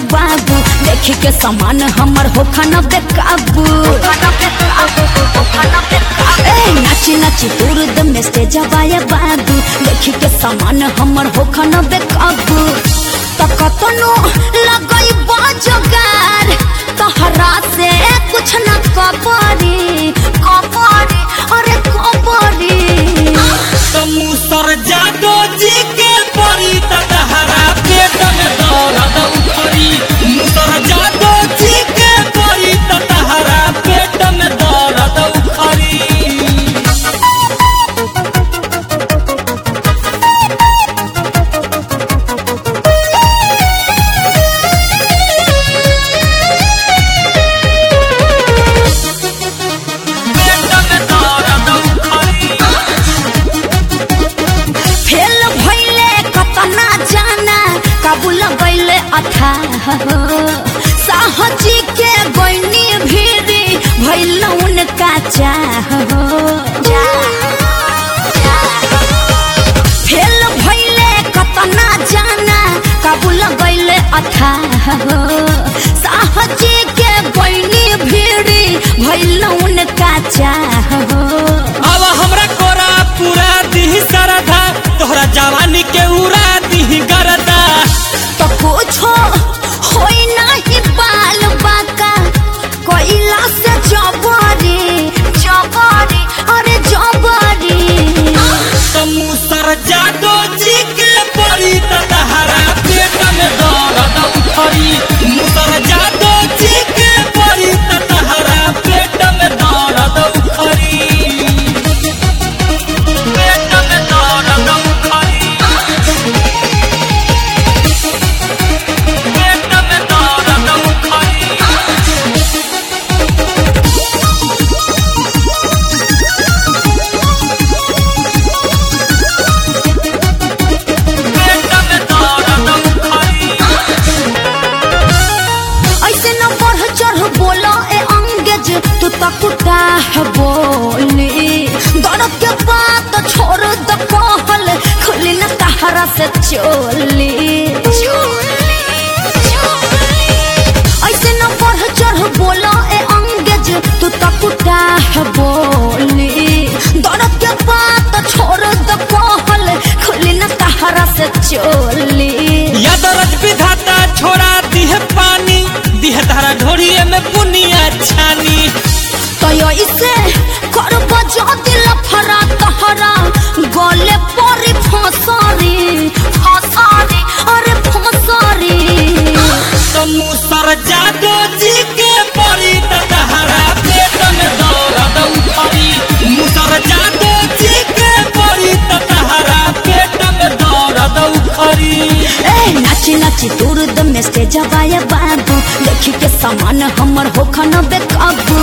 बाबू देखी के सामान हमर होखा न बेकाबू ए नाची नाची दूर दम से जबाया बाबू देखी के सामान हमर होखा न बेकाबू त कतनो लगई बाजगार तहरा से कुछ न कबरी कबरी अरे कबरी मुसर जादो जी के परी तहरा पेट में दर्द उठरी मुसर जादो जी के परी तहरा पेट में दर्द उठरी पेट में दर्द उठरी फेल भइले कतना जाना काबुल गइले अथा साहजी के गइनी भीरी भइल उनका चाह फेल भइले कतना जाना काबुल गइले अथा साहजी के गइनी भीरी भइल उनका चाह अब हमरा कोरा पूरा दिही सरधा तोहरा जवानी के उड़ा दिही गरदा तो कुछो होई नाही बाल बाका कोइला से जबरी जबरी अरे जबरी तो मुसर जादो जी के परी तहरा पेट में दर्द उठरी मुसर जादो जी के परी तहरा पेट में दर्द उठरी पेट में दर्द उठरी पेट में दर्द उठरी पेट में दर्द उठरी ऐसे न बढ़ चढ़ बोलो ए अंगेज तू तकुटा है बोली दर्द के बात छोड़ द कहल खुली न तहरा से चोली ऐसे न बढ़ चढ़ बोलो ए अंगेज तू तकुटा है बोली दर्द के बात छोड़ द कहल खुली न तहरा से चोली यादरज विधाता छोड़ा दिह पानी दिह धारा ढोरिए में बुनिया छानी तयो इसे करब जदि लफरा तहरा गले परी फसरी फसरी अरे फसरी तो मुसर जादो जी के परी तहरा पेट में दर्द उठरी मुसर जादो जी के परी तहरा पेट में दर्द उठरी ए नाची नाची दूर दम से जबाया बाबू देखी के सामान हमर होखा न बेकाबू